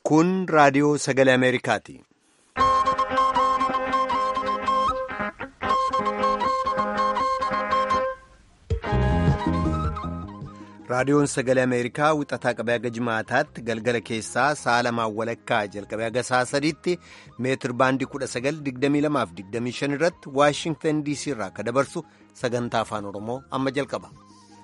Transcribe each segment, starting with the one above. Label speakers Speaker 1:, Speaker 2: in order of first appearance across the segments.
Speaker 1: Kun raadiyoo sagalee Ameerikaati. Raadiyoon sagalee Ameerikaa wixataa qabee haga jimaataatti galgala keessaa sa'a lamaan walakkaa jalqabee haga sa'a sadiitti meetir baandii 1922-25 irratti Waashingtan DC irraa akka dabarsu sagantaa afaan Oromoo amma jalqaba.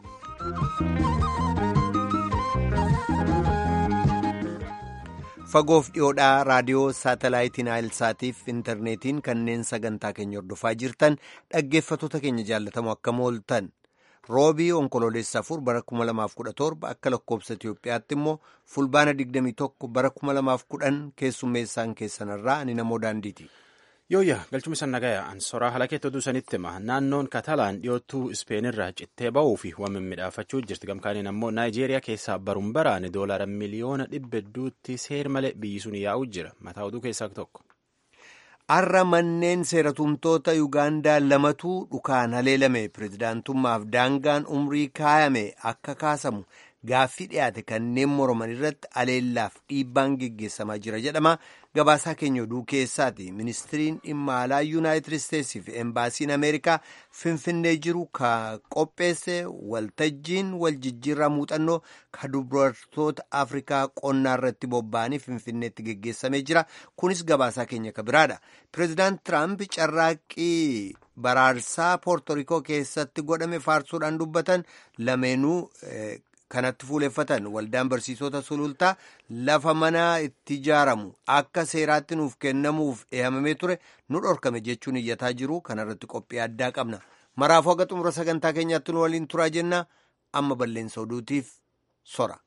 Speaker 1: Fagoof dhiyoodhaa raadiyoo saatalaayitiin Naayilsaatiif intarneetiin kanneen sagantaa keenya hordofaa jirtan dhaggeeffattoota keenya jaallatamu akka mooltan. roobii onkoloolessa afur bara 2017 akka lakkoobsa Itiyoophiyaatti immoo fulbaana 21 bara 2010 keessummeessaan keessanarraa ani namoo daandiiti.
Speaker 2: Yooyya galchuma san nagaya ansoraa halakeetti oduu sanitti hima naannoon Katalaan dhiyoottuu Ispeenirraa cittee ba'uu fi waan mimmiidhaafachuu jirti gamkaaniin ammoo Naayijeeriyaa keessaa baruun baraane doolaara miliyoona dhibba hedduutti seer malee biyyi sun yaa'uu jira mataa oduu keessaa tokko.
Speaker 1: Har'a manneen seeratumtoota Yuugaandaa lamatu dhukaan haleelame pirezidaantummaaf daangaan umrii kaayame akka kaasamu gaaffii dhiyaate kanneen morman irratti haleellaaf dhiibbaan geggeessamaa jira jedhama. Gabaasaa keenya oduu keessaati. Ministiriin dhimma alaa Yuunaayitid Isteetsii fi Embaasiin Ameerikaa Finfinnee jiru ka qopheesse waltajjiin waljijjiirraa muuxannoo ka dubartoota Afrikaa qonnaa irratti bobba'anii Finfinneetti geggeessamee jira. Kunis gabaasaa keenya ka biraadha. Pireezidaant Tiraamp carraaqqii baraarsaa Poortorikoo keessatti godhame faarsuudhaan dubbatan lameenuu kanatti fuuleffatan waldaan barsiisota sulultaa lafa manaa itti ijaaramu akka seeraatti nuuf kennamuuf eeyyamamee ture nu dhorkame jechuun iyyataa jiru kanarratti qophii addaa qabna maraafuu haga xumura sagantaa keenyaatti nu waliin turaa jenna amma balleessa oduutiif sora.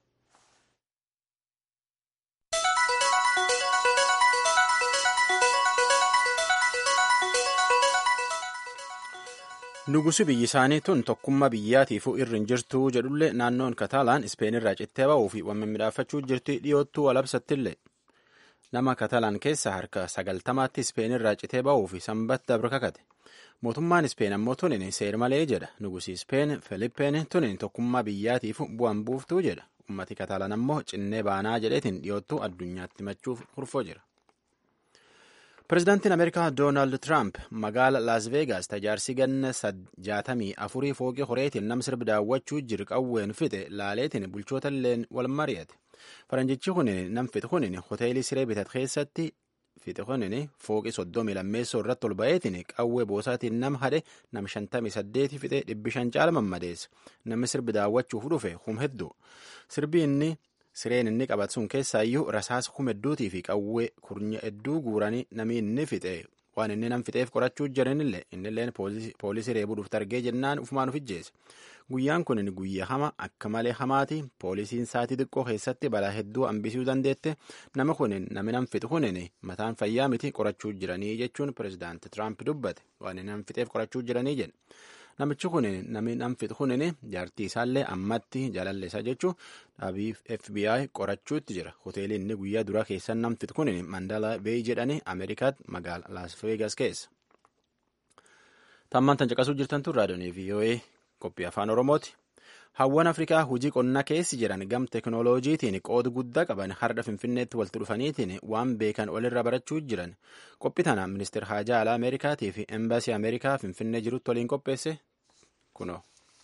Speaker 2: Nugusi biyyi isaanii tun tokkummaa biyyaatiifuu irri hin jirtu jedhullee naannoon Kataalaan Ispeenirraa cittee ba'uu fi waan mimmiidhaafachuu jirti dhiyoottuu walabsattillee. Nama Kataalaan keessa harka sagaltamaatti Ispeenirraa citee ba'uu fi sanbata dabra kakate. Mootummaan Ispeen ammoo tunin seer malee jedha. Nugusi Ispeen Filippeen tunin tokkummaa biyyaatiif bu'an buuftuu jedha. Ummati Kataalaan ammoo cinnee baanaa jedheetiin dhiyoottuu addunyaatti machuuf hurfoo jira. Pireezidaantiin Ameerikaa Doonaald Tiraamp magaala Laas Veegaas tajaarsi ganna jaatamii afurii fooqii horeetiin nam sirbi daawwachuu jiru qawween fixe laaleetiin bulchoota illeen wal mari'ate. Faranjichi kunin nam fixe kunin hoteelii siree bitat keessatti fixe kunin fooqii soddomii lammeessoo irratti ol ba'eetiin qawwee boosaatiin nam hade nam shantamii saddeeti fixe dhibbi shan caala mammadeesse. Namni sirbi daawwachuuf dhufe hum hedduu. Sirbi inni Sireen inni qabatu sun keessaayyuu rasaasa kuma hedduutii fi qawwee kurnya hedduu guuranii namni inni fixe waan inni nam fixeef qorachuu jiranillee innilleen poolisii reebuu dhufte argee jennaan ufumaan uf ijjeesse. Guyyaan kun guyyaa hama akka malee hamaati poolisiin saatii xiqqoo keessatti balaa hedduu hambisuu dandeette nama kunin nami nam fixu kunin mataan fayyaa miti qorachuu jiranii jechuun pireezidaanti Tiraamp dubbate waan inni nam fixeef qorachuu jiranii jedhe. Namichi kun namni nam fixu kunin jaartii isaallee ammatti jaalalleessaa jechuun dhaabii FBI qorachuutti jira. Hoteelli inni guyyaa duraa keessan nam fixu kunin Mandala Bay jedhanii Ameerikaatti magaala Las Vegas keessa. Tammaan tan caqasuu jirtan tun raadiyoon VOA qophii afaan Oromooti. Hawwan Afrikaa hojii qonnaa keessi jiran gam teekinooloojiitiin qooda guddaa qaban har'a Finfinneetti walitti dhufaniitiin waan beekan walirra barachuu jiran qophii tana ministeera haajaa alaa Ameerikaatii fi embaasii Ameerikaa Finfinnee jirutti waliin qopheesse kunoo.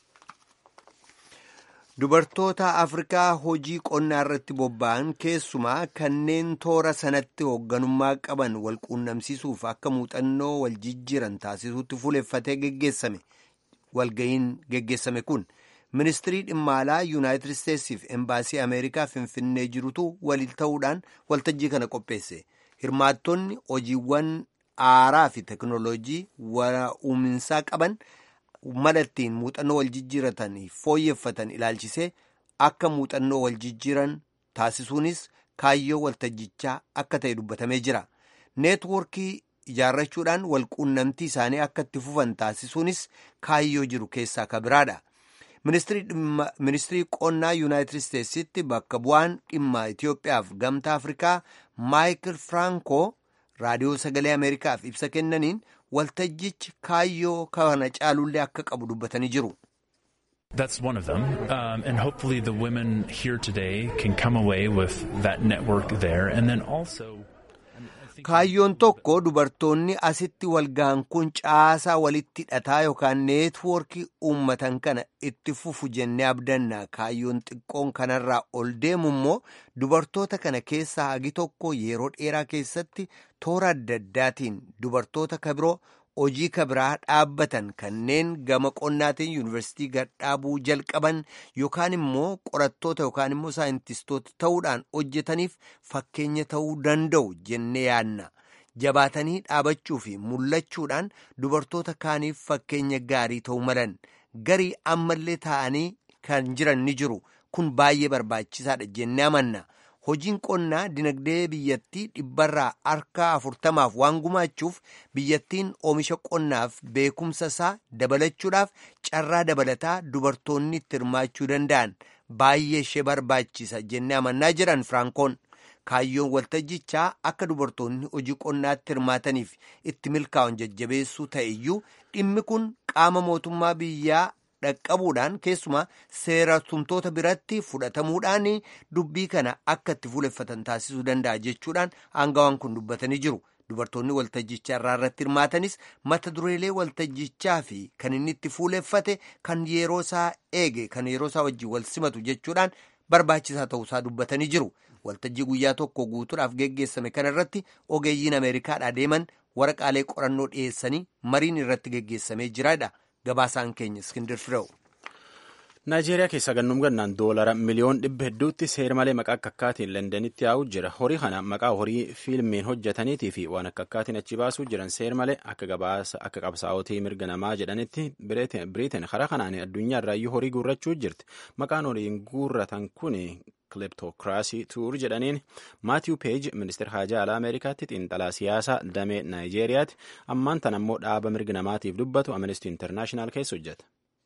Speaker 1: Dubartoota Afrikaa hojii qonnaa irratti bobba'an keessumaa kanneen toora sanatti hoogganummaa qaban walquunnamsiisuuf akka muuxannoo wal jijjiiran taasisuutti fuuleffatee geggeessame walga'iin geggeessame kun. ministirii dhimma alaa yuunaayitid isteetsiif embaasii ameerikaa finfinnee jirutu waliin ta'uudhaan waltajjii kana qopheesse hirmaattonni hojiiwwan aaraa fi teknooloojii uuminsaa qaban mala ittiin muuxannoo wal jijjiiratan fooyyeffatan ilaalchisee akka muuxannoo wal jijjiiran taasisuunis kaayyoo waltajjichaa akka ta'e dubbatamee jira neetwoorkii ijaarrachuudhaan walquunnamtii isaanii akka itti fufan taasisuunis kaayyoo jiru keessaa ka biraadha. ministirii qonnaa yuunaayitid isteetsitti bakka bu'aan dhimma itiyoophiyaaf gamtaa afrikaa maayikil firankoo raadiyoo sagalee ameerikaaf ibsa kennaniin waltajjichi kaayyoo kana caalullee akka qabu dubbatanii jiru.
Speaker 3: That's one of them. Um, and hopefully the women here today can come away with that network there. And then also.
Speaker 1: Kaayyoon tokko dubartoonni asitti walga'an kun caasaa walitti hidhataa yookaan neetwoorkii uummatan kana itti fufu jennee abdanna. Kaayyoon xiqqoon kanarraa ol deemu immoo dubartoota kana keessaa hagi tokko yeroo dheeraa keessatti toora adda addaatiin dubartoota kabiroo hojii kabiraa dhaabbatan kanneen gama qonnaatiin yuunivarsiitii gadhaabuu jalqaban yookaan immoo qorattoota yookaan immoo saayintistoota ta'uudhaan hojjetaniif fakkeenya ta'uu danda'u jennee yaadna. Jabaatanii dhaabachuu fi mul'achuudhaan dubartoota kaaniif fakkeenya gaarii ta'uu malan garii ammallee taa'anii kan jiran ni jiru kun baay'ee barbaachisaadha jennee amanna. hojiin qonnaa dinagdee biyyattii dhibbarraa harka afurtamaaf waan gumaachuuf biyyattiin oomisha qonnaaf beekumsa isaa dabalachuudhaaf carraa dabalataa dubartoonni itti hirmaachuu danda'an baay'ee ishee barbaachisa jennee amannaa jiran firaankoon kaayyoon waltajjichaa akka dubartoonni hojii qonnaatti hirmaataniif itti milkaa'an jajjabeessuu ta'eyyuu dhimmi kun qaama mootummaa biyyaa dhaqqabuudhaan keessumaa seera tumtoota biratti fudhatamuudhaan dubbii kana akka itti fuuleffatan taasisuu danda'a jechuudhaan aangawaan kun dubbatanii jiru. Dubartoonni waltajjichaa irraa irratti hirmaatanis mata dureelee waltajjichaa fi kan inni itti fuuleffate kan yeroo isaa eege kan yeroo isaa wajjin wal simatu jechuudhaan barbaachisaa ta'uusaa dubbatanii jiru. Waltajjii guyyaa tokko guutuudhaaf geggeessame kana irratti ogeeyyiin Ameerikaadhaa deeman waraqaalee qorannoo dhiyeessanii mariin irratti geggeessamee jiraadha. Gabaasaan keenya Iskindir Fireew.
Speaker 2: Naayijeeriyaa keessa gannum gannaan doolara miliyoon dhibba hedduutti seera malee maqaa akka akkaatiin Londanitti yaa'u jira. Horii kana maqaa horii fiilmiin hojjetaniitii fi waan akka akkaatiin achi baasuu jiran seera malee akka gabaasa akka qabsaa'otii mirga namaa jedhanitti Biriteen karaa kanaan addunyaa irraayyuu horii guurrachuu jirti. Maqaan horiin guurratan kun kileptookiraasii tuur jedhaniin maatiyu peej ministeera haajaa alaa ameerikaatti xiinxalaa siyaasaa damee naayijeeriyaatti ammaan tan ammoo dhaaba mirga namaatiif dubbatu amnesty internaashinaal keessa hojjeta.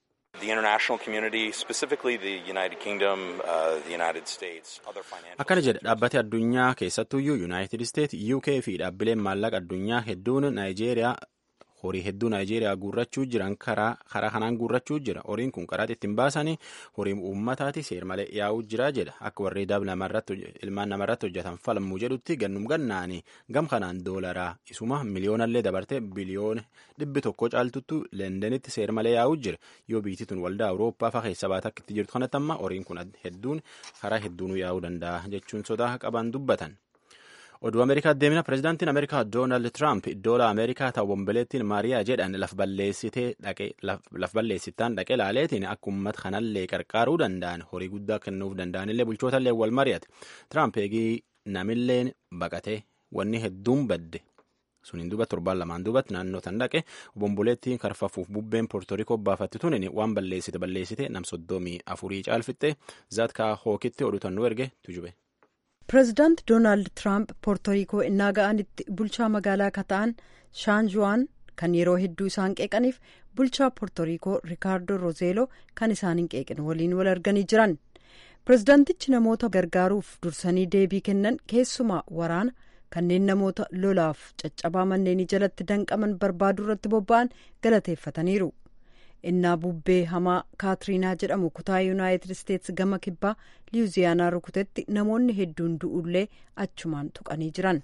Speaker 2: akkana jedha dhaabbati addunyaa keessattuyyuu yuunaayitid isteet uk fi dhaabbileen maallaqa addunyaa hedduun naayijeeriyaa horii hedduu naayijeeriyaa guurrachuu jiran karaa kanaan guurrachuu jira horiin kun karaa ittiin baasanii horii uummataati seer malee yaa'uu jira jedha akka warri daab ilmaan namarratti hojjetan falmuu jedhutti gannum gannaanii gam kanaan doolaraa isuma miliyoonallee dabarte biliyoona dhibbi tokko caaltuttu leendenitti seer malee yaa'uu jira yoo biitii tun waldaa awurooppaa faa keessa baata akka itti jirtu kanatti amma horiin kun hedduun karaa hedduunuu yaa'uu danda'a jechuun sodaa qaban dubbatan. oduu ameerikaa deemina pirezidaantiin ameerikaa doonaald tiraamp iddoola ameerikaa ta'u bomboleettiin maariyaa jedhan laf balleessittaan dhaqee laaleetiin akka uummata kanallee qarqaaruu danda'an horii guddaa kennuuf danda'anillee bulchootallee wal mari'ate tiraamp eegii namilleen baqatee wanni hedduun badde suniin duba torbaan lamaan dubatti naannoo tan dhaqe bomboleettiin karfafuuf bubbeen poortorikoo baafatti tunin waan balleessite balleessite nam soddomii afurii caalfitte zaatkaa hookitti odutannuu erge tujube.
Speaker 4: pireezidaant doonaald tiraamp poortoriikoo innaa ga'anitti bulchaa magaalaa akka ta'an shaanjuwaan kan yeroo hedduu isaan qeeqaniif bulchaa poortoriikoo rikaardoo rozeeloo kan isaan hin qeeqin waliin wal arganii jiran pireezidaantichi namoota gargaaruuf dursanii deebii kennan keessumaa waraana kanneen namoota lolaaf caccabaa manneenii jalatti danqaman barbaaduu irratti bobba'an galateeffataniiru. innaa bubbee hamaa kaatiriinaa jedhamu kutaa yuunaayitid isteetsi gama kibbaa liyuziyaanaa rukutetti namoonni hedduun du'ullee achumaan tuqanii jiran.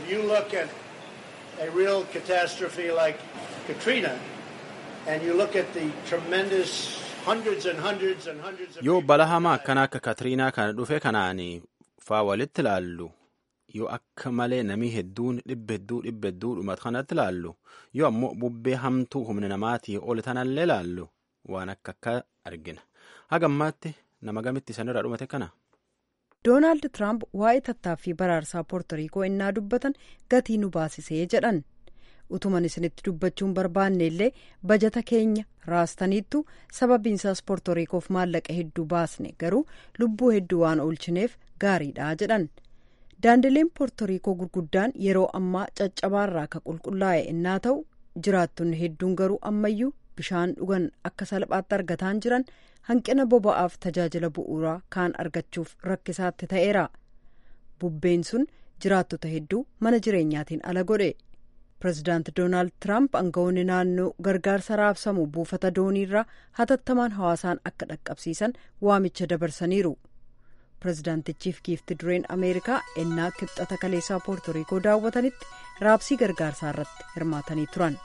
Speaker 2: yoo bala hamaa akkana akka kaatiriinaa kana dhufe kanaan faa walitti ilaallu yoo akka malee namii hedduun dhibba hedduu dhibba hedduu dhumatu kanatti ilaallu yoo ammoo bubbee hamtuu humna namaatii ol tanallee ilaallu waan akka akka argina haga ammaatti nama gamitti sanirraa dhumate kana.
Speaker 4: doonaald tiraamp waa'ee tattaaffii baraarsaa poortoriikoo innaa dubbatan gatii nu baasisee jedhan utuman isinitti dubbachuun barbaanne illee bajata keenya raastaniittu sababiinsaas poortoriikoof maallaqa hedduu baasne garuu lubbuu hedduu waan oolchineef gaariidha jedhan. daandileen poortoriikoo gurguddaan yeroo ammaa caccabaarraa akka qulqullaa'e innaa ta'u jiraattonni hedduun garuu ammayyuu bishaan dhugan akka salphaatti argataan jiran hanqina boba'aaf tajaajila bu'uuraa kaan argachuuf rakkisaatti ta'eera bubbeen sun jiraattota hedduu mana jireenyaatiin ala godhe pirezidaanti doonaald tiraamp aangawoonni naannoo gargaarsa raabsamu buufata dooniirraa hatattamaan hawaasaan akka dhaqqabsiisan waamicha dabarsaniiru pirezidaantichiif giifti dureen ameerikaa ennaa kibxata kaleessaa poortoriikoo daawwatanitti raabsii gargaarsaa irratti hirmaatanii turan.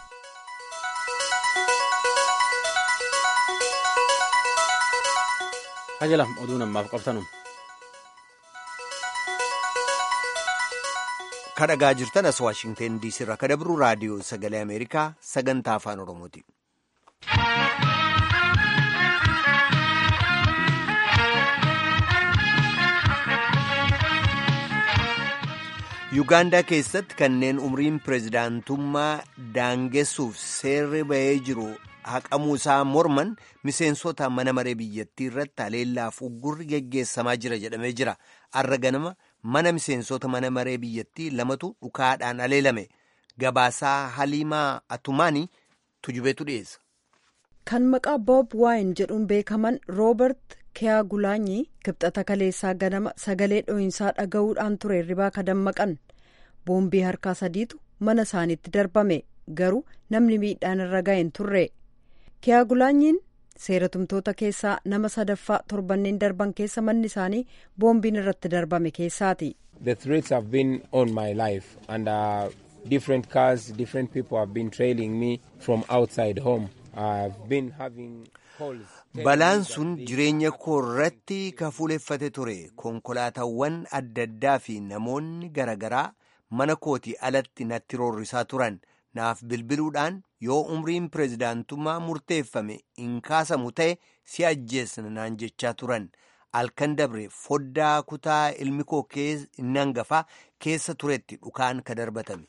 Speaker 2: hajalam oduu namaaf qabtanu.
Speaker 1: kadhagaa jirtan as waashingteen diisii irraa kadabru raadiyoo sagalee ameerikaa sagantaa afaan oromooti. yuugaandaa keessatti kanneen umriin pireezidaantummaa daangessuuf seerri bahee jiru haqamuu isaa morman miseensota mana maree biyyattii irratti haleellaaf uggurri geggeessamaa jira jedhamee jira arra ganama mana miseensota mana maree biyyattii lamatu dhukaadhaan haleelame gabaasaa haliimaa atumaanii tujubeetu dhiyeessa.
Speaker 4: kan maqaa boob waayin jedhuun beekaman roobert kiyaagulaanyi kibxata kaleessaa ganama sagalee dho'insaa dhaga'uudhaan ture hirribaa ka dammaqan boombii harkaa sadiitu mana isaaniitti darbame garuu namni miidhaan irra ga'een turre kiyaagulaanyiin seeratumtoota keessaa nama sadaffaa torbanneen darban keessa manni isaanii boombiin irratti darbame keessaati.
Speaker 5: The threats have been on my life and uh, different cars, different people have been trailing me from outside home. I've been having calls.
Speaker 1: Balaan sun jireenya koo irratti kafuuleffate ture konkolaataawwan adda addaa fi namoonni garaagaraa mana kootii alatti natti roorrisaa turan naaf bilbiluudhaan yoo umriin pireezidaantummaa murteeffame hin kaasamu ta'e si ajjeesna naan jechaa turan halkan dabre foddaa kutaa ilmi koo inni hangafaa keessa turetti dhukaan ka darbatame.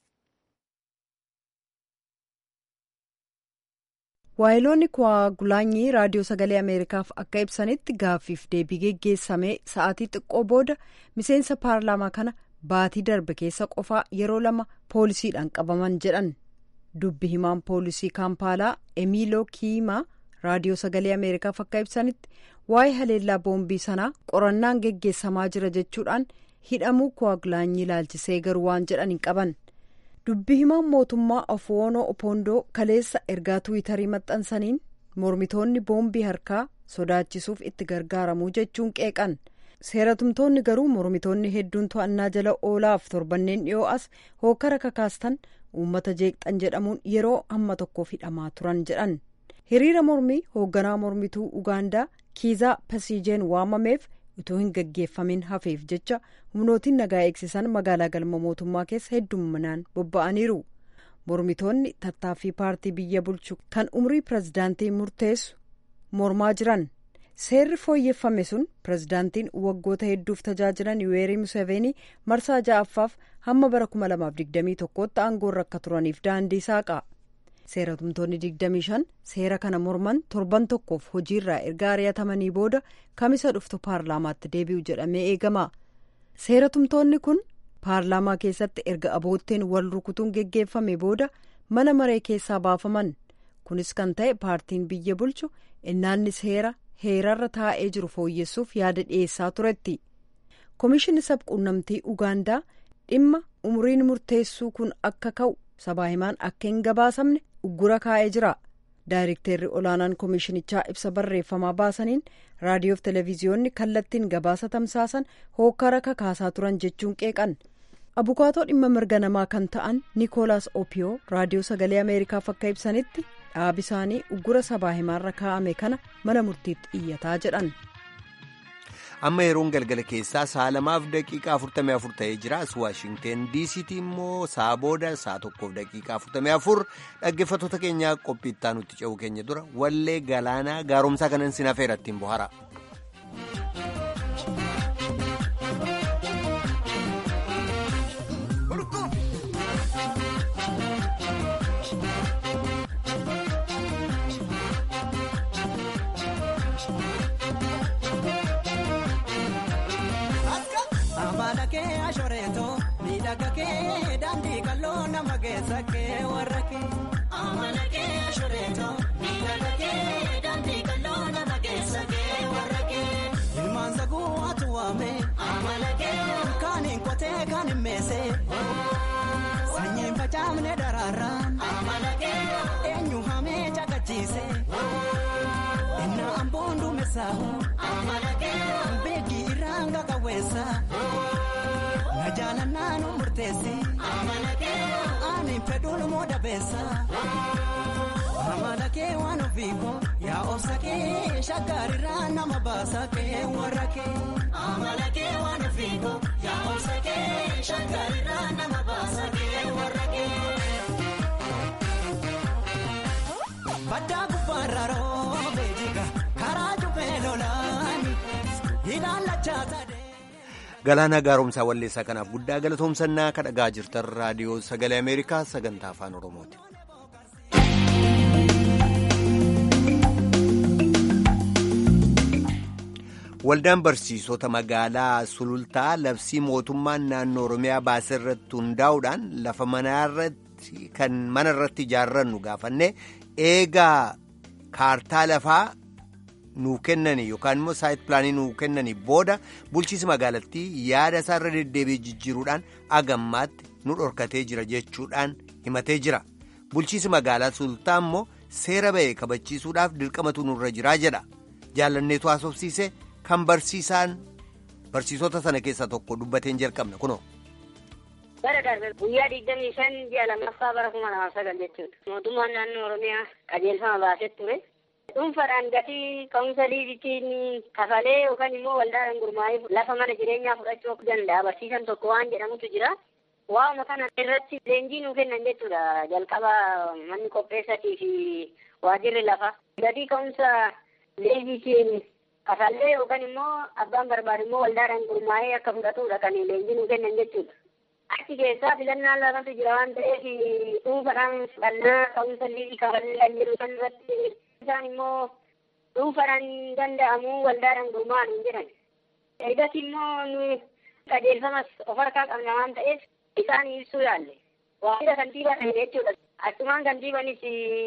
Speaker 4: waayiloonni kiyaagulaanyii raadiyoo sagalee ameerikaaf akka ibsanitti gaaffiif deebii geggeessamee sa'aatii xiqqoo booda miseensa paarlaamaa kana baatii darbe keessa qofaa yeroo lama poolisiidhaan qabaman jedhan dubbi himaan poolisii kaampaalaa emiiloo kiimaa raadiyoo sagalee ameerikaaf akka ibsanitti waa'ee haleellaa boombii sanaa qorannaan geggeessamaa jira jechuudhaan hidhamuu kiyaagulaanyii ilaalchisee garuu waan jedhan hin qaban. dubbi himaan mootummaa ofoonoo opoondoo kaleessa ergaa tuwitarii maxxansaniin mormitoonni boombii harkaa sodaachisuuf itti gargaaramuu jechuun qeeqan seeratumtoonni garuu mormitoonni hedduun to'annaa jala oolaaf torbanneen dhiyoo as hookara kakaastan uummata jeeqxan jedhamuun yeroo hamma tokkoof hidhamaa turan jedhan hiriira mormii hoogganaa mormituu ugaandaa kiizaa pasiijeen waamameef utuu hin gaggeeffamin hafeef jecha humnootiin nagaa eegsisan magaalaa galma mootummaa keessa heddumminaan bobba'aniiru mormitoonni tattaaffii paartii biyya bulchu kan umrii pirezidaantii murteessu mormaa jiran seerri fooyyeffame sun pirezidaantiin waggoota hedduuf tajaajilan yuweerii museveenii marsaa ja'affaaf hamma bara 2021tti aangoorra akka turaniif daandii saaqa seeratumtoonni 25 seera kana morman torban tokkoof hojiirraa erga ari'atamanii booda kamisa dhuftu paarlaamaatti deebi'u jedhamee eegama seeratumtoonni kun paarlaamaa keessatti erga abootteen wal rukutuun geggeeffame booda mana maree keessaa baafaman kunis kan ta'e paartiin biyya bulchu innaanni seera heerarra taa'ee jiru fooyyessuuf yaada dhiyeessaa turetti komishinni sabquunnamtii ugaandaa dhimma umriin murteessuu kun akka ka'u sabaa himaan akka hin gabaasamne uggura kaa'ee jira daayirekteerri olaanaan komishinichaa ibsa barreeffamaa baasaniin raadiyoof televiziyoonni kallattiin gabaasa tamsaasan hookara kakaasaa turan jechuun qeeqan abukaatoo dhimma mirga namaa kan ta'an niikoolaas opiyoo raadiyoo sagalee ameerikaaf akka ibsanitti dhaabi isaanii uggura sabaa himaarra kaa'ame kana mana murtiitti iyyataa jedhan.
Speaker 1: amma yeroon galgala keessaa sa'a lamaaf daqiiqaa 44 ta'ee jira as waashingteen diisiitti immoo sa'a booda sa'a tokkoof daqiiqaa 44 dhaggeeffattoota keenyaa qophii itti aanutti ce'uu keenya dura wallee galaanaa gaaromsaa kanan sin hafeera ittiin bohara.
Speaker 6: miidhaga kee daandii qal'oo nama keessa kee warra kee. Amala kee ashureeto miidhaga kee daandii qal'oo nama keessa kee warra kee. Ilmaan saguu atu waame. Amala kee. Kaan hin qotee kaan hin meesee. sanyiin facaafne daraaraan eenyu hamee caqachiise innaa amboon duumessaahu beekii irraan qaqawweessa na jaalannaa nu murteessi ani fedhuun moo dabeessa amala kee waan ofiiko yaa obsa kee shaggaarirraa nama baasa kee warra kee amala kee waan ofiiko yaa obsa kee shaggaarirraa nama baasa kee warra kee. Baddaa gubbaarra roobee jika karaa jubbee lolaani ilaalachaa sadee.
Speaker 1: Galaanaa gaaromsaa walleessaa kanaaf guddaa galatoomsannaa kadhagaa jirtan raadiyoo sagalee Ameerikaa sagantaa afaan Oromooti. Waldaan barsiisota magaalaa Sulultaa labsii mootummaan naannoo Oromiyaa baase irratti hundaa'uudhaan lafa manaarratti kan mana irratti ijaarrannu gaafanne eegaa kaartaa lafaa nuu kennanii yookaan immoo saayit pilaanii nuu kennanii booda bulchiisi magaalattii yaada isaarra deddeebi'ee jijjiiruudhaan agammaatti nu dhorkatee jira jechuudhaan himatee jira. Bulchiisi magaalaa Sulultaa immoo seera ba'e kabachiisuudhaaf dirqamatu nurra jiraa jedha. Jaalanneetu haasofsiise kan barsiisaan barsiisota sana keessaa tokko dubbateen jalqabna kunoo.
Speaker 7: bara darbe guyyaa digdamii shan ji'a lammaffaa bara kuma lamaaf sagal jechuudha. Mootummaan naannoo Oromiyaa qajeelfama baasee ture. Dhuunfaadhaan gatii ka'umsa liizitiin kafalee yookaan immoo waldaadhaan gurmaa'ee lafa mana jireenyaa fudhachuu danda'a. Barsiisan tokko waan jedhamutu jira. Waa'uma kana irratti leenjii nuu kennan jechuudha. Jalqaba manni qopheessatii fi waajirri lafa. Gatii ka'umsa liizitiin kafallee yookaan immoo abbaan barbaadu immoo waldaadhaan gurmaa'ee akka fudhatudha kan leenjii nuu kennan jechuudha. Achi keessaa filannaan lafatu jira waan ta'eef dhuunfaadhaan fudhannaa ka'umsa liizii kafallee kan jiru san irratti isaan immoo dhuunfaadhaan danda'amu waldaadhaan gurmaa'an hin jiran. Ergas immoo nu qajeelfamas of harkaa qabna waan ta'eef isaan ibsuu yaalle. Waajjira kantiibaa ta'e jechuudha. Achumaan kantiibanis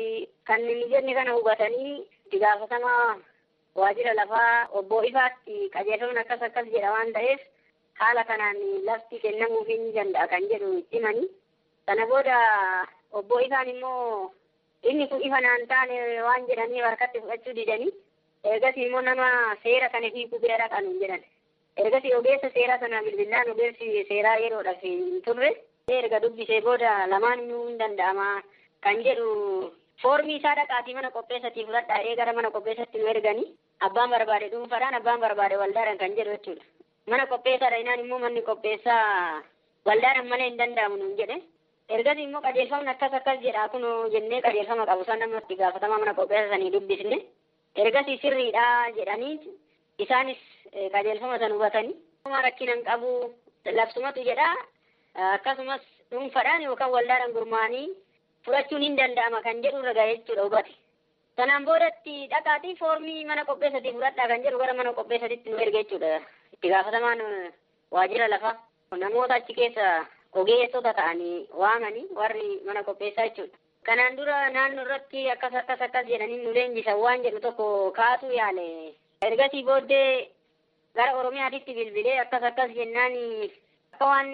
Speaker 7: kan mijanni kana hubatanii itti gaafatamaa waajjira lafaa obbo Ifaatti qajeelfamni akkas akkas jedha waan ta'eef haala kanaan lafti kennamuu hin danda'a kan jedhu himanii. Sana booda obbo Ifaan immoo inni kun ifa naan taane waan jedhanii harkatti fudhachuu didanii ergasii immoo nama seera kana hiikuu bira dhaqan jedhan. Ergasii ogeessa seeraa sana bilbilaan ogeessi seeraa yeroodhaaf hin turre erga dubbisee booda lamaan inuu hin danda'ama kan jedhu foormii isaa dhaqaatii mana qopheessatii fudhadhaa ee gara mana qopheessatti nu erganii abbaan barbaade dhuunfaadhaan abbaan barbaade waldaadhaan kan jedhu jechuudha. Mana qopheessaadha inaan immoo manni qopheessaa waldaadhaan malee hin danda'amu nuun jedhe. Ergasii immoo qajeelfamni akkas akkas jedha kun jennee qajeelfama qabu san namatti gaafatamaa mana qopheessa sanii dubbisne. Ergasii sirriidha jedhanii isaanis qajeelfama san hubatanii. Rakkinan qabu labsumatu jedha akkasumas dhuunfaadhaan yookaan waldaadhaan gurmaa'anii fudhachuun hin danda'ama kan jedhu irra gahe jechuudha hubate. Sanaan boodatti dhaqaatii foormii mana qopheessatii fudhadhaa kan jedhu gara mana qopheessatitti nu erge jechuudha. Itti gaafatamaan waajjira lafaa namoota achi keessa ogeessota ta'anii waamanii warri mana qopheessaa jechuudha. Kanaan dura naannoo irratti akkas akkas akkas jedhanii nu leenjisan waan jedhu tokko kaasuu yaale. Ergasii booddee gara Oromiyaatitti bilbilee akkas akkas jennaan akka waan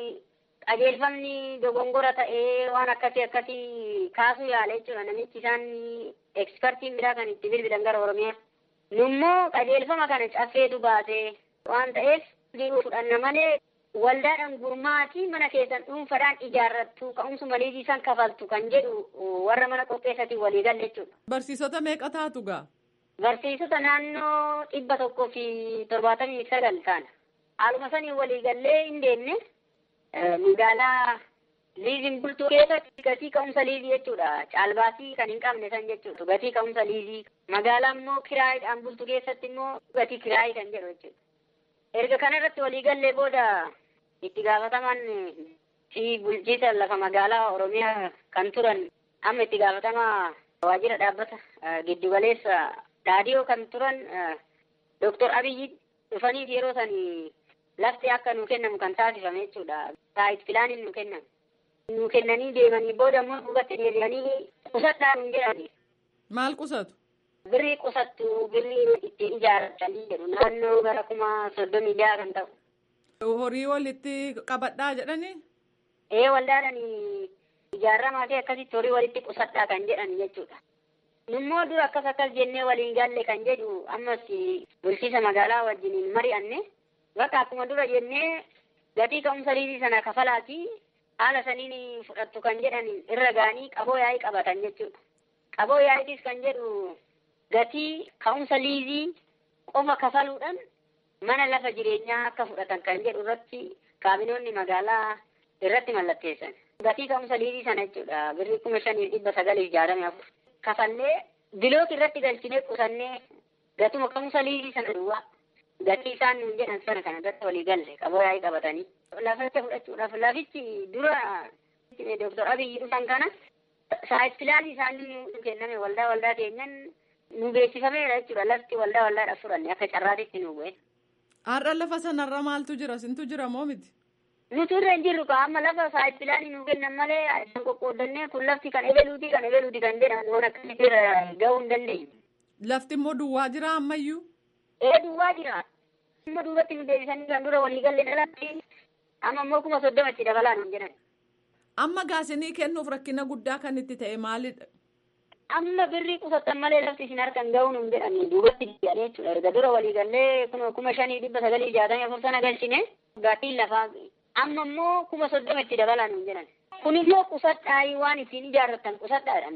Speaker 7: qajeelfamni dogongora ta'ee waan akkasii akkasii kaasuu yaale jechuudha namichi isaan ekspertiin biraa kan itti bilbilan gara Oromiyaa. Nummoo qajeelfama kana caffeetu baase waan ta'eef jiruu fudhanna malee waldaadhaan gurmaatii mana keessan dhuunfaadhaan ijaarrattu ka'umsuma liizii san kafaltu kan jedhu warra mana qopheessatiin walii galle jechuudha.
Speaker 8: Barsiisota meeqa taatu gaa?
Speaker 7: Barsiisota naannoo dhibba tokkoo fi torbaatamii sagal ta'an. Haaluma sanii walii gallee hin deemne magaalaa liiziin bultuu keessatti gatii ka'umsa liizii jechuudha. Caalbaasii kan hin qabne san jechuudha. Gatii ka'umsa liizii. Magaalaa immoo kiraayiidhaan bultu keessatti immoo gatii kiraayii kan jedhu jechuudha. Erga kanarratti waliigallee booda itti gaafatamaan fi bulchiisa lafa magaalaa Oromiyaa kan turan amma itti gaafatamaa waajjira dhaabbata giddugaleessa dhaadiyoo kan turan Dooktor Abiyyi dhufaniif yeroo san lafti akka nu kennamu kan taasifame jechuudha. Saayit pilaaniin nu kennamu. Nu kennanii deemanii booda immoo duubatti deebi'anii qusadhaa nu jedhani.
Speaker 8: Maal qusatu?
Speaker 7: Birrii qusattu birrii ittiin ijaarratanii jedhu naannoo gara kuma soddomii jaha kan ta'u.
Speaker 8: Horii walitti qabadhaa jedhanii?
Speaker 7: ee waldaadhaan ijaaramaa fi akkasitti horii walitti qusadhaa kan jedhan jechuudha. Nummoo dura akkas akkas jennee waliin galle kan jedhu ammas bulchiisa magaalaa wajjiniin mari'anne bakka akkuma dura jennee gatii ka'umsa liizii sana kafalaati haala saniin fudhattu kan jedhan irra ga'anii qaboo yaa'ii qabatan jechuudha. Qaboo yaa'iitis kan jedhu gatii ka'umsa liizii qofa kafaluudhaan mana lafa jireenyaa akka fudhatan kan jedhu irratti kaabinoonni magaalaa irratti mallatteessan. Gatii ka'umsa liizii sana jechuudha birrii kuma shanii dhibba sagalii jaatamii afur. Kafallee bilook irratti galchinee qusannee gatuma ka'umsa liizii sana duwwaa gatii isaan nuun jedhan sana kana irratti walii galle qaboo yaa'ii qabatanii. Laficha fudhachuudhaaf lafichi dura Dooktor Abiyyi dhufan kana saayitilaalii isaanii nu kenname waldaa waldaa keenyan nu beeksifameera jechuudha lafti waldaa waldaadhaaf fudhanne akka carraatitti nu bu'e.
Speaker 8: Har'a lafa sanarra maaltu jira? Sintu jira moo miti?
Speaker 7: Nuti irra hin jirru kaa amma lafa saayitilaalii nu kennan malee kan qoqqoodannee kun lafti kan ebeluuti kan ebeluuti kan jedhan waan akkasitti irra gahuu hin dandeenye.
Speaker 8: Lafti immoo duwwaa jira ammayyuu?
Speaker 7: Ee duwwaa jira. Amma duubatti nu deebisanii kan dura walii galle dhalatti amma immoo kuma soddomatti dabalaa nu jedhan.
Speaker 8: Amma gaasinii kennuuf rakkina guddaa kan itti ta'e maalidha?
Speaker 7: Amma birrii qusattan malee lafti isin harkan ga'uu nu jedhani duubatti jedhanii jechuudha. Erga dura walii gallee kuma kuma shanii dhibba sagalii jaatamii afur sana galchine gaatiin lafaa amma immoo kuma soddoma itti dabalaa nu jedhan. Kun immoo qusadhaa waan ittiin ijaarratan qusadhaadhaan.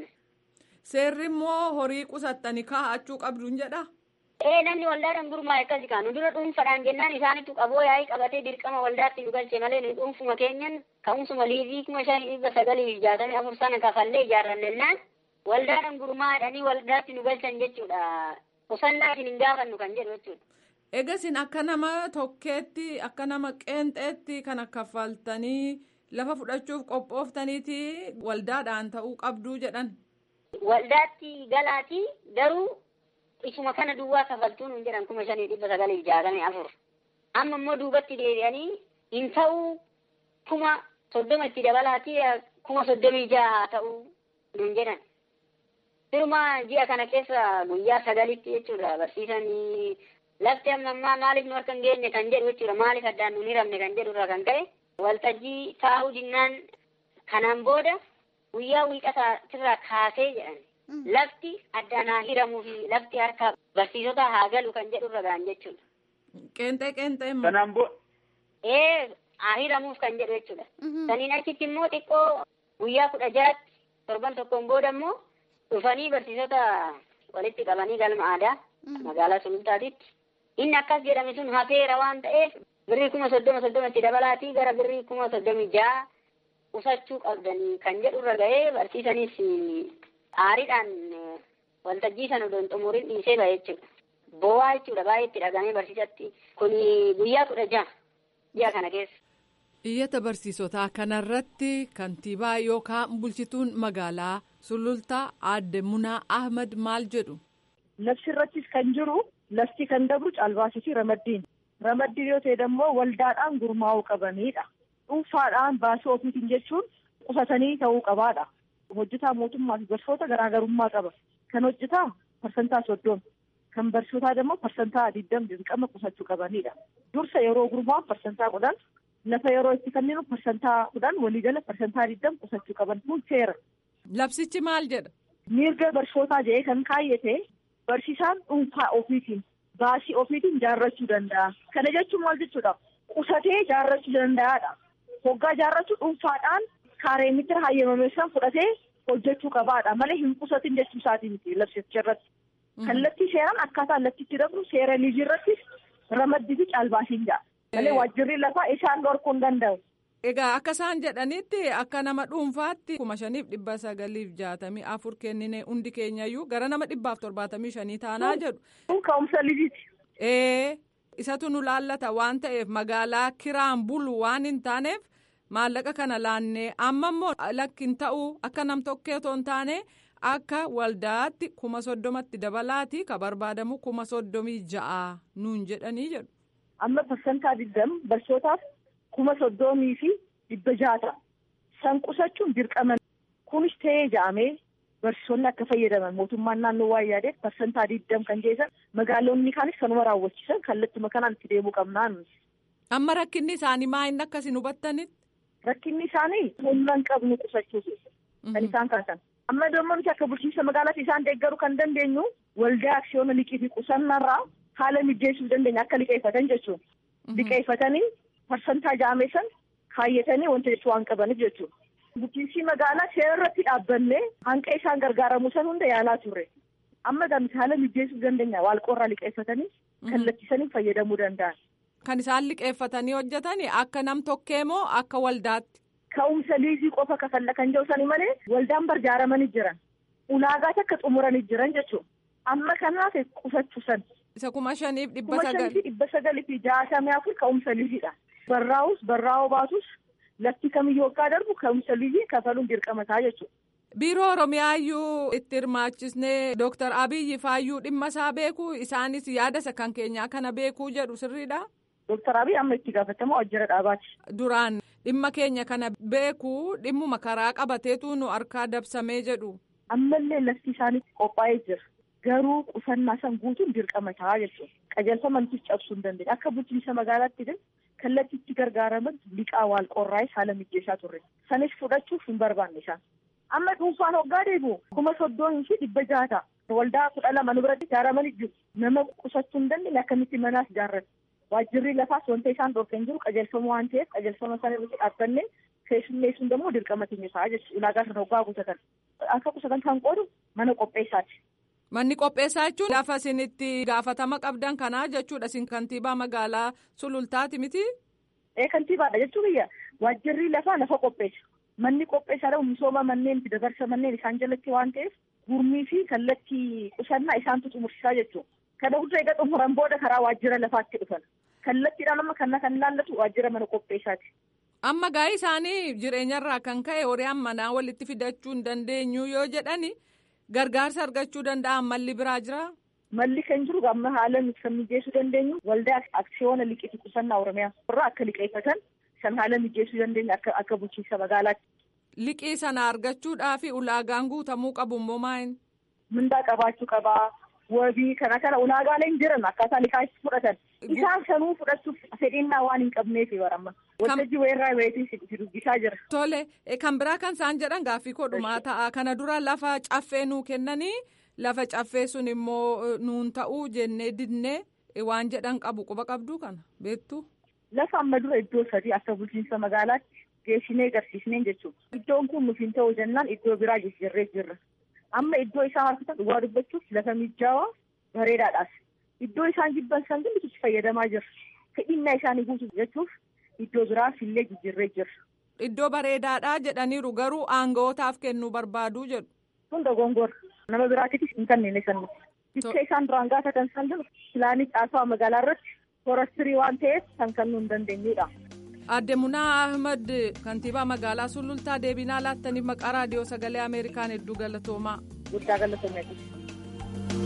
Speaker 8: Seerri immoo horii qusattanii kaa'achuu qabduun jedha.
Speaker 7: Ee namni waldaadhaan gurmaa'e akkasi kaanu dura dhuunfaadhaan jennaan isaanitu qaboo yaa'ii qabatee dirqama waldaatti nu galche malee nu dhuunfuma keenyan ka'umsuma liizii kuma shanii dhibba sagalii jaatamii afur sana kafallee ijaarrannennaan waldaadhaan gurmaa'edhanii waldaatti nu galchan jechuudha. Qusannaa isin hin gaafannu kan jedhu jechuudha.
Speaker 8: Egasin akka nama tokkeetti akka nama qeenxeetti kana kaffaltanii lafa fudhachuuf qophooftaniiti waldaadhaan ta'uu qabduu jedhan.
Speaker 7: Waldaatti galaati garuu isuma kana duwwaa kafaltuu nuun jedhan kuma shanii dhibba sagalii jaatamii afur. Amma immoo duubatti deebi'anii hin ta'uu kuma soddoma itti dabalaati kuma soddomii jaha ta'uu nuun jedhan. Firuma ji'a kana keessa guyyaa sagalitti jechuudha barsiisanii lafti amma ammaa maaliif nu harka hin geenye kan jedhu jechuudha maaliif addaan nu hin hiramne kan jedhu irraa kan ka'e waltajjii taa'uu dinnaan kanaan booda guyyaa wiiqataa kaasee jedhan. Lafti addaan haa hiramuu fi lafti harka barsiisota haa galu kan jedhu irra ga'an jechuudha.
Speaker 8: Qeenxee qeenxee
Speaker 9: Kanaan boo
Speaker 7: Ee haa hiramuuf kan jedhu jechuudha. Saniin achitti immoo xiqqoo guyyaa kudha jaatti torban tokkoon booda immoo dhufanii barsiisota walitti qabanii galma aadaa magaalaa sulultaatitti. Inni akkas jedhame sun hafeera waan ta'eef birrii kuma soddoma soddomatti dabalaatii gara birrii kuma soddomii ja'a qusachuu qabdanii kan jedhu irra ga'ee barsiisanis aariidhaan waltajjii sana odoon xumuriin dhiisee ba'e jechuudha. Boo'aa jechuudha baay'ee itti dhagamee barsiisatti. Kun guyyaa kudha jaha ji'a kana keessa.
Speaker 8: Iyyata barsiisotaa kanarratti kantiibaa yookaan bulchituun magaalaa sulultaa aadde Munaa Ahmad maal jedhu.
Speaker 10: Labsi irrattis kan jiru lafti kan dabru caalbaasii fi ramaddiin. Ramaddiin yoo ta'e immoo waldaadhaan gurmaa'uu qabanidha. Dhuunfaadhaan baasii ofiitiin jechuun qusatanii ta'uu qabaadha. Hojjetaa mootummaa fi barsiisota garaagarummaa qaba. Kan hojjetaa parsantaa soddoma. Kan barsiisotaa immoo parsantaa digdama dirqama qusachuu qabanidha. Dursa yeroo gurmaa'u parsantaa kudhan lafa yeroo itti kenninu parsantaa kudhan waliigala parsantaa digdama qusachuu qaban kun seera.
Speaker 8: Labsichi maal jedha?
Speaker 10: Mirga barsiisotaa jedhee kan kaayyate barsiisaan dhuunfaa ofiitiin baasii ofiitiin jaarrachuu danda'a. Kana jechuun maal jechuudha? Qusatee jaarrachuu danda'aadha. Hoggaa jaarrachuu dhuunfaadhaan kaaree mitira hayyamame san fudhatee hojjechuu qabaadha. Malee hin qusatin jechuu isaatii miti labsicha irratti. Kallattii seeraan akkaataa lattitti dabru seera liizii irratti ramaddii fi caalbaasiin ja'a. Malee waajjirri lafaa isaan dhorkuu hin danda'u.
Speaker 8: Egaa akka isaan jedhanitti akka nama dhuunfaatti kuma shaniif dhibba sagaliif jaatamii afur kennine hundi keenyayyuu gara nama dhibbaaf torbaatamii shanii taanaa jedhu.
Speaker 10: Kun ka'umsa liiziiti.
Speaker 8: Ee isatu nu laallata waan ta'eef magaalaa kiraan bulu waan hin taaneef maallaqa kana laannee amma immoo lakkin ta'uu akka nam tokkee otoo hin taane akka waldaatti kuma soddomatti dabalaati ka barbaadamu kuma soddomii ja'a nuun jedhanii jedhu.
Speaker 10: Amma parsantaa digdama barsiisotaaf kuma soddomii fi dhibba jaata. San qusachuun dirqama. Kunis ta'ee ja'amee barsiisonni akka fayyadaman mootummaan naannoo waan yaadeef parsantaa digdam kan jeesan magaalonni kaanis kanuma raawwachiisan kallattuma kanaan itti deemuu qabnaan.
Speaker 8: Amma rakkinni isaanii maa inni akkasin hubattanitti?
Speaker 10: rakkinni isaanii humna hin qabnu qusachuufi kan isaan kaasan. Amma damma nuti akka bulchiinsa magaalaatti isaan deeggaruu kan dandeenyu waldaa aksiyoona liqii fi qusannarraa haala mijeessuu dandeenya akka liqeeffatan jechuun. Liqeeffatanii parsantaa jaameessan kaayyatanii wanta jechuu waan qabaniif jechuudha. Bulchiinsi magaalaa seera irratti dhaabbannee hanqa isaan gargaaramuu san hunda yaalaa turre. Amma gamti haala mijeessuu dandeenya waalqoorraa liqeeffatanii kallattisanii fayyadamuu danda'an.
Speaker 8: Kan isaan liqeeffatanii hojjetanii akka nam tokkee moo akka waldaatti?
Speaker 10: Ka'umsa liizii qofa kafalla kan jiru sani malee waldaan barjaaramanii jiran. Ulaagaas akka xumuranii jiran jechuudha. Amma kanaaf qusachuu san.
Speaker 8: Isa kuma shaniif dhibba
Speaker 10: Kuma
Speaker 8: sagal.
Speaker 10: shanii fi dhibba sagalii fi jaatamii afur ka'umsa liiziidha. Barraa'us barraa'oo baatus lafti kamiyyuu akka darbu ka'umsa liizii kafaluun dirqama ta'a jechuudha.
Speaker 8: Biiroo Oromiyaayyuu itti hirmaachisnee Dooktar Abiyyi faayyuu dhimma isaa beekuu isaanis yaada isa kan keenyaa kana beekuu jedhu sirriidha.
Speaker 10: Dooktar Abiy amma itti gaafatamaa waajjira dhaabaati.
Speaker 8: Duraan dhimma keenya kana beekuu dhimmuma karaa qabateetu nu harkaa dabsamee jedhu.
Speaker 10: Ammallee lafti isaanii qophaa'ee jira. Garuu qusannaa san guutuun dirqama ta'a jechuudha. Qajeelfamantis cabsuu hin dandeenye. Akka bulchiinsa magaalaatti din kallattii itti gargaaraman liqaa waal qorraa'ee haala mijeessaa turre. Sanis fudhachuuf hin barbaanne isaan. Amma dhuunfaan hoggaa deebi'u kuma soddomii fi dhibba jaha ta'a. Waldaa kudha lama nu biratti ijaaramanii jiru. Nama qusachuu hin dandeenye akkamitti manaas ijaarrate. Waajjirri lafaas wanta isaan dhorkan hin jiru qajeelfama waan ta'eef qajeelfama sana irratti dhaabbannee keessummeessuun immoo dirqama keenya ta'a jechuudha. Ulaagaa sana hoggaa guutatan. Akka qusatan kan qoodu mana qopheessaati.
Speaker 8: Manni qopheessaa jechuun lafa isin itti gaafatama qabdan kanaa jechuudha isin kantiibaa magaalaa sulultaati miti.
Speaker 10: Ee kantiibaadha jechuun biyya waajjirri lafaa lafa qopheessa. Manni qopheessaa dhabu misooma manneen fi dabarsa manneen isaan jalatti waan ta'eef gurmii fi kallattii qusannaa isaantu xumursiisaa jechuudha. Kana hunda egaa xumuran booda karaa waajjira lafaatti dhufan. Kallattiidhaan amma kana kan ilaallatu waajjira mana qopheessaati.
Speaker 8: Amma gaa'ii isaanii jireenyarraa kan ka'e horii manaa walitti fidachuu hin dandeenyu yoo jedhani gargaarsa argachuu danda'an malli biraa jira.
Speaker 10: Malli kan jiru amma haala nuti kan mijeessuu dandeenyu waldaa aksiyoona liqii qusannaa Oromiyaa irraa akka liqeeffatan san haala mijeessuu dandeenya akka akka bulchiinsa magaalaatti.
Speaker 8: Liqii sana argachuudhaaf ulaagaan guutamuu qabu immoo maayin?
Speaker 10: Mindaa qabaachuu qabaa. Wabii kana kana ulaagaaleen jiran akkaataa liqaa itti fudhatan. Isaan sanuu fudhachuuf fedhinnaa waan hin qabneef baramma. Waltajjii weerraa weetii si dubbisaa jira.
Speaker 8: Tole kan biraa kan isaan jedhan gaaffii kodhumaa ta'a. Kana dura lafa caffee nuu kennanii lafa caffee sun immoo nuun ta'uu jennee didnee waan jedhan qabu quba qabduu kana beektu.
Speaker 10: Lafa amma dura iddoo sadii akka bulchiinsa magaalaatti geessinee agarsiisneen jechuudha. Iddoon kun nuuf hin ta'u jennaan iddoo biraa jijjiirree jirra. Amma iddoo isaan harkatan dhugaa dubbachuuf lafa mijaawaa bareedaadhaas. Iddoo isaan jibban san hundi itti fayyadamaa jirra. Fedhinnaa isaanii guutuuf jechuuf iddoo biraas illee jijjiirree jirra.
Speaker 8: Iddoo bareedaadhaa jedhaniiru garuu aanga'ootaaf kennuu barbaaduu jedhu.
Speaker 10: Kun dogongora. Nama biraatiifis hin kennine san Bikka isaan duraan gaafatan san jiru pilaanii caasaa magaalaa irratti forastirii waan ta'eef kan kennuu hin dandeenyudha.
Speaker 8: Aadde Munaa Ahmad kantiibaa magaalaa Sulultaa deebinaa laattaniif maqaa raadiyoo sagalee Ameerikaan hedduu galatoomaa.
Speaker 10: Guddaa galatoomaa.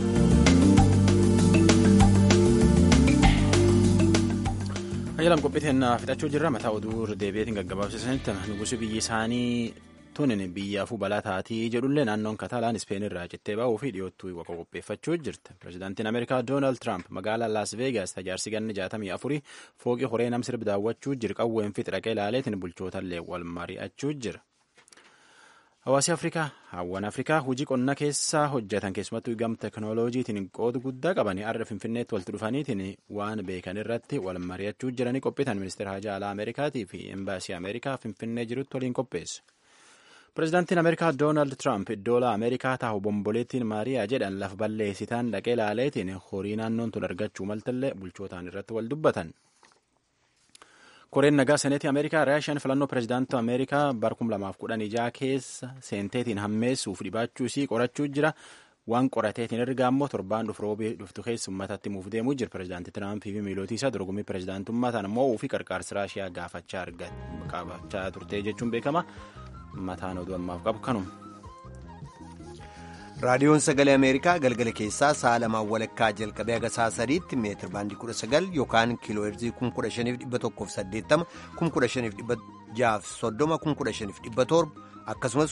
Speaker 2: Ayyalam qophiiteen fixachuu jirra mataa oduu deebi'eetiin gaggabaabsisanitti nugusi biyyi isaanii tunin biyyaafuu balaa taatii jedhullee naannoon kataalaan ispeen irraa cittee ba'uu fi dhiyoottuu waqa qopheeffachuu jirti. Pireezidaantiin Ameerikaa Doonaald Tiraamp magaalaa Laas Veegaas tajaarsi ganni jaatamii afurii fooqii horee nam sirbi daawwachuu jira qawween fi xiraqee ilaaleetiin bulchootallee wal mari'achuu jira. Hawaasi Afrikaa hawwan Afrikaa hojii qonna keessaa hojjetan keessumattuu gam teknooloojiitiin qooda guddaa qabanii har'a Finfinneetti walitti dhufaniitiin waan beekan irratti wal mari'achuu jiranii qophiitan ministeera hajaa alaa Ameerikaatii fi embaasii Ameerikaa Finfinnee jirutti waliin qopheessu. Pireezidaantiin Ameerikaa Doonaald Tiraamp iddoo Ameerikaa taa'u bomboleettiin Maariyaa jedhan lafa balleessitaan dhaqee ilaaleetiin horii naannoon tun argachuu maltallee bulchootaan irratti wal dubbatan. Koreen nagaa seneetii Ameerikaa Raashiyaan filannoo pireezidaantii Ameerikaa bara 2016 keessa seenteetiin hammeessuuf dhibaachuu isii qorachuu jira. Waan qorateetiin erga ammoo torbaan dhufu roobii dhuftu keessa uummatatti muuf deemuu jira. Pireezidaantii Tiraampii fi miilootii isaa dorgommii pireezidaantummaa ta'an immoo ofii qarqaarsa Raashiyaa gaafachaa qabachaa turte jechuun beekama. Mataan oduu ammaaf qabu kanuma.
Speaker 1: raadiyoon sagalee ameerikaa galgala keessaa sa'a lamaan walakkaa jalqabee haga sa'a sadiitti meetir baandii kudha sagal yookaan kiiloo heerzii kun kudha shaniif dhibba tokkoof saddeettama kun kudha shaniif dhibba jaaf soddoma kun kudha shaniif dhibba torba akkasumas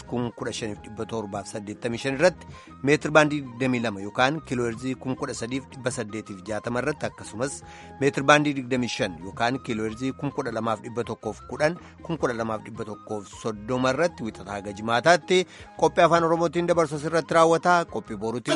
Speaker 1: 15785 irratti meetir baandii 22 yookaan kiilooherzii 13860 irratti akkasumas meetir baandii 25 yookaan kiilooherzii 12110 12130 irratti wixataa haga jimaataatti qophii afaan oromootiin dabarsu irratti raawwata qophii boruutiin